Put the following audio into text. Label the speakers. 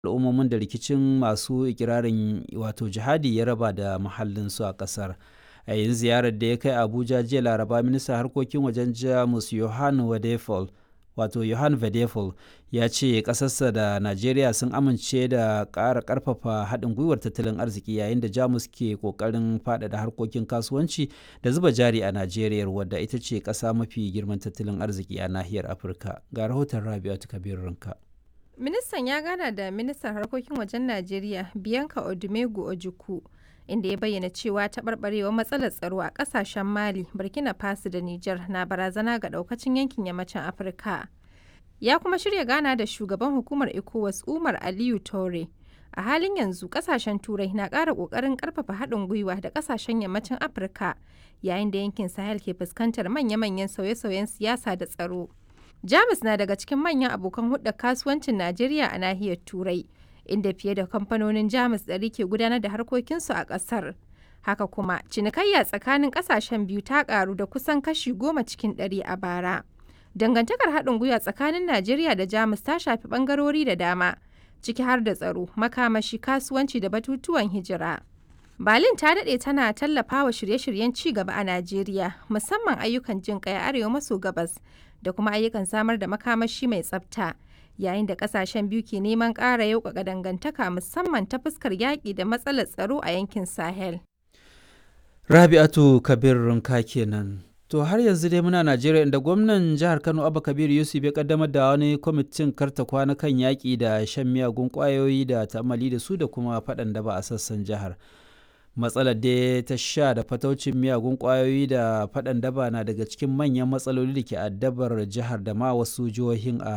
Speaker 1: al'ummomin da rikicin masu ikirarin wato jihadi ya raba da mahallinsu a ƙasar. a yin ziyarar da ya kai abuja jiya laraba ministan harkokin wajen jamus johan wadefol wato johan vedefol ya ce ƙasarsa da najeriya sun amince da ƙara ƙarfafa haɗin gwiwar tattalin arziki yayin da jamus ke ƙoƙarin faɗaɗa harkokin kasuwanci da zuba jari a najeriya wadda ita ce ƙasa mafi girman tattalin arziki a nahiyar afirka ga rahoton rabi'atu kabir rinka
Speaker 2: ministan ya gana da ministan harkokin wajen najeriya bianca odumegu ojukwu inda ya bayyana cewa taɓarɓarewar matsalar tsaro a ƙasashen mali burkina faso da niger na barazana ga ɗaukacin yankin yammacin afirka ya kuma shirya gana da shugaban hukumar ecowas umar aliyu tore a halin yanzu ƙasashen turai na ƙara ƙoƙarin ƙarfafa haɗin gwiwa da ƙasashen yammacin afirka yayin da yankin sahel ke fuskantar manya-manyan sauye-sauyen siyasa da tsaro jamus na daga cikin manyan abokan hulɗar kasuwancin najeriya a nahiyar turai inda fiye da kamfanonin jamus ɗari ke gudanar da harkokinsu a ƙasar haka kuma cinikayya tsakanin ƙasashen biyu ta ƙaru da kusan kashi goma cikin ɗari a bara dangantakar haɗin gwiwa tsakanin najeriya da jamus ta shafi ɓangarori da dama ciki har da tsaro makamashi kasuwanci da batutuwan hijira berlin ta daɗe tana tallafa wa shirye-shiryen ci gaba a najeriya musamman ayyukan jin ƙai arewa maso gabas da kuma ayyukan samar da makamashi mai tsafta yayin da kasashen biyu ke neman ƙara yauƙaƙa dangantaka musamman ta fuskar yaƙi da matsalar tsaro a yankin sahel
Speaker 1: rabi'atu kabir rinka kenan to har yanzu dai muna najeriya inda gwamnan jihar kano abba kabir yusuf ya kaddamar da wani kwamitin karta kwana kan yaƙi da shan miyagun ƙwayoyi da ta'amali da su da kuma faɗan da ba a sassan jihar matsalar da ta sha da fataucin miyagun kwayoyi da faɗan daba na daga cikin manyan matsaloli da ke addabar jihar da ma wasu jihohin a